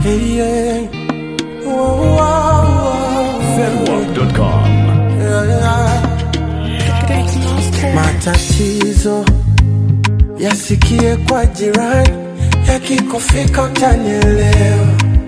Yeah, yeah. Whoa, whoa, whoa. Fedwap.com. Yeah, yeah. Matatizo yasikie kwa jirani, yakikufika utanielewa.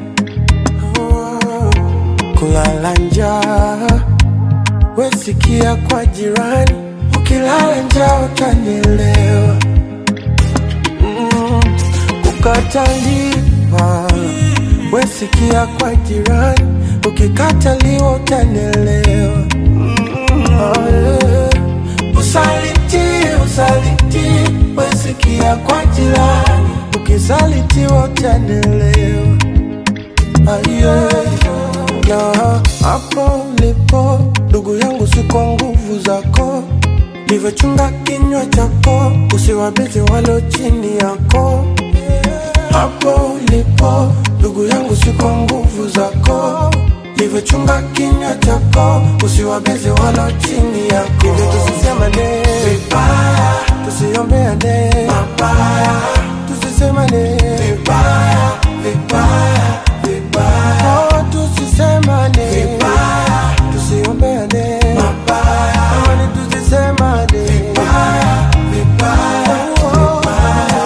Oh, Kulala njaa wesikia kwa jirani, ukilala njaa utanielewa. Mm, Kukataliwa wesikia kwa jirani, ukikataliwa utanielewa. Oh, yeah. Usaliti, usaliti, wesikia kwa jirani, ukisalitiwa utanielewa. Aye, na hapo ulipo ndugu yangu, si kwa nguvu zako, livyochunga kinywa chako, usiwabizi walo chini yako. Hapo ulipo ndugu yangu, si kwa nguvu zako, livyochunga kinywa chako, usiwabizi walo chini yako. Hivyo tusisemane vibaya, tusiombeane mabaya, tusisemane vibaya, vibaya, vibaya. Oh, tusisemane vibaya, tusiombeane mabaya, amani tusisemane vibaya, vibaya, vibaya.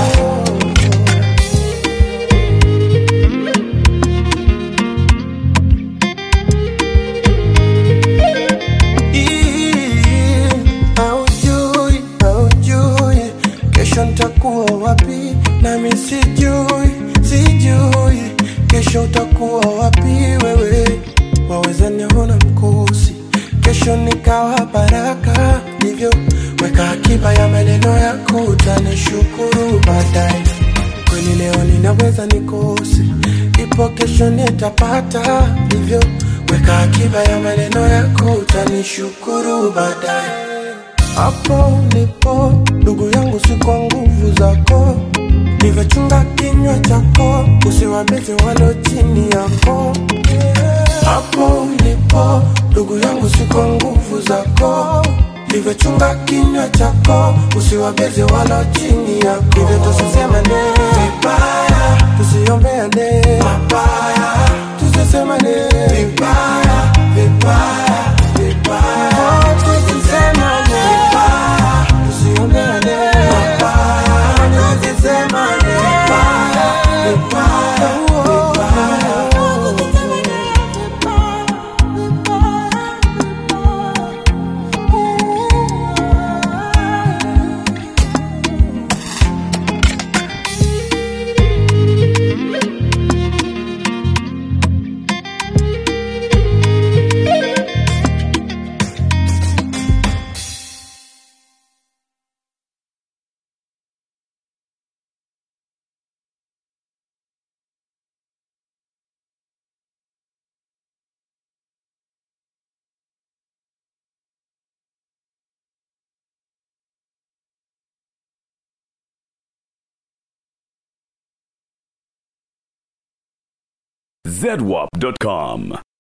Ii, Haujui, haujui kesho nitakuwa wapi, nami sijui, sijui kesho utakuwa wapi wewe. Waweza niona mkosi, kesho nikawa baraka, ndivyo weka akiba ya maneno yako, utanishukuru baadaye. Kweli leo ninaweza nikose, ipo kesho nitapata, hivyo weka akiba ya maneno yako, utanishukuru baadaye. Hapo ulipo ndugu yangu, si kwa nguvu zako, livyochunga kinywa chako, usiwabizi walo chini yako. Hapo ulipo ndugu yangu, si kwa nguvu zako, livyochunga kinywa chako, usiwabizi walo chini yako. Hivyo tusisemane vibaya, tusiombeane mabaya, tusisemane vibaya, vibaya, vibaya. Oh, tusisemane vibaya, tusiombeane mabaya, tusisemane vibaya, vibaya, vibaya. Zedwap.com.